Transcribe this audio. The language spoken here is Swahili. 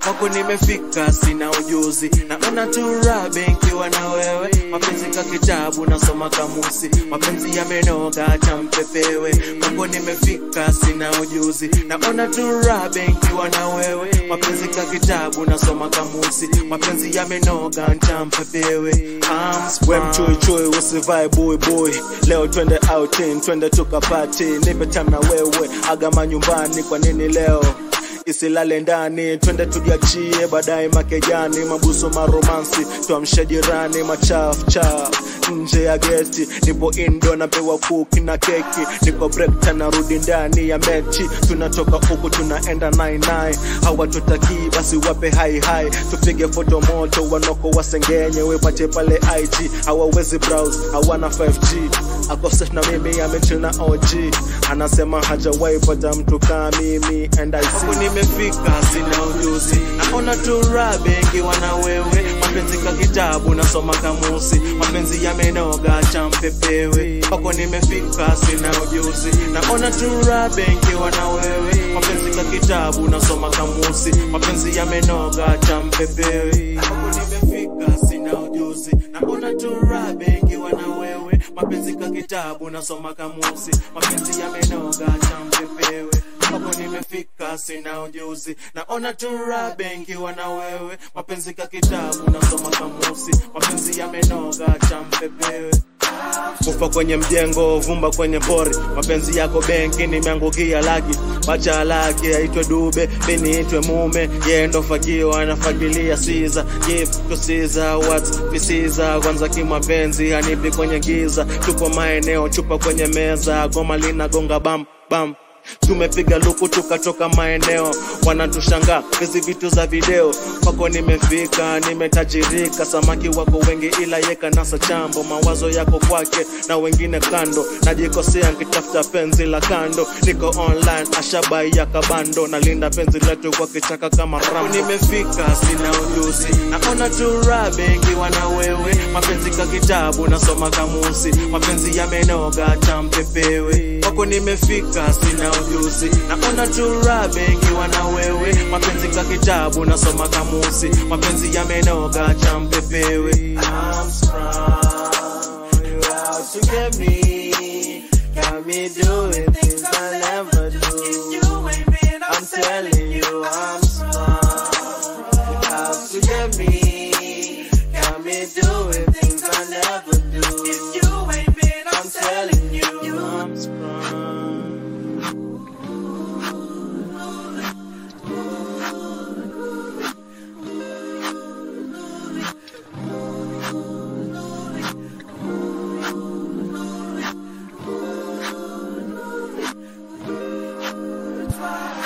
kwako nimefika, sina ujuzi, naona tu rabe nikiwa na wewe, mapenzi ka kitabu nasoma kamusi, mapenzi yamenoga cha mpepewe, kwako nimefika, sina ujuzi, naona tu rabe nikiwa na wewe, mapenzi ka kitabu nasoma kamusi, mapenzi yamenoga cha mpepewe. I'm we mchuichui usivae buibui leo twende outing twende tukapati nipe time na wewe agama nyumbani kwa nini leo isilale ndani twende tujiachie baadaye makejani mabuso maromansi tuamshe jirani machafu chafu nje ya geti nipo indo napewa kuki na keki niko break tanarudi ndani ya mechi tunatoka huku tunaenda 99 hawatutakii basi wape hai hai tupige foto moto wanoko wasengenye wepate pale ig hawawezi browse hawana 5g akoses na mimi amechill na og anasema hajawahi pata mtu kaa mimi and I Huku see nimefika, sina ujuzi, naona tu rabe nkiwa na wewe, mapenzi ka kitabu nasoma kamusi, mapenzi yamenoga cha mpepewe. Kwako nimefika, sina ujuzi, naona tu rabe nkiwa na wewe, mapenzi ka kitabu nasoma kamusi, mapenzi yamenoga cha mpepewe. Kwako nimefika, sina ujuzi, naona tu rabe nkiwa na wewe, mapenzi ka kitabu nasoma kamusi, mapenzi yamenoga cha mpepewe kwako nimefika, sina ujuzi, naona tu rabe nkiwa na wewe, mapenzi ka kitabu nasoma kamusi, mapenzi yamenoga cha mpepewe kufa kwenye mjengo vumba kwenye pori mapenzi yako benki nimeangukia laki bacha laki aitwe dube biniitwe mume yeye ndo fagio anafagilia siza give to siza what visiza kwanza kimapenzi hanipi kwenye giza tupo maeneo chupa kwenye meza goma linagonga bam bam tumepiga luku tukatoka maeneo wanatushangaa hizi vitu za video kwako nimefika nimetajirika samaki wako wengi ila yeka nasa chambo mawazo yako kwake na wengine kando najikosea nkitafuta penzi la kando niko online ashabai ya kabando nalinda penzi letu kwa kichaka kama Kwako rambo nimefika, sina ujuzi, naona tu rabe nkiwa na wewe, mapenzi ka kitabu nasoma kamusi, mapenzi yamenoga cha mpepewe. Kwako nimefika, sina ujuzi, naona tu rabe nkiwa na wewe, mapenzi ka kitabu nasoma kamusi, mapenzi yamenoga cha mpepewe. I'm strong, you out to get me, got me doing things I never do. I'm telling you, I'm strong. You out to get me, got me doing things I never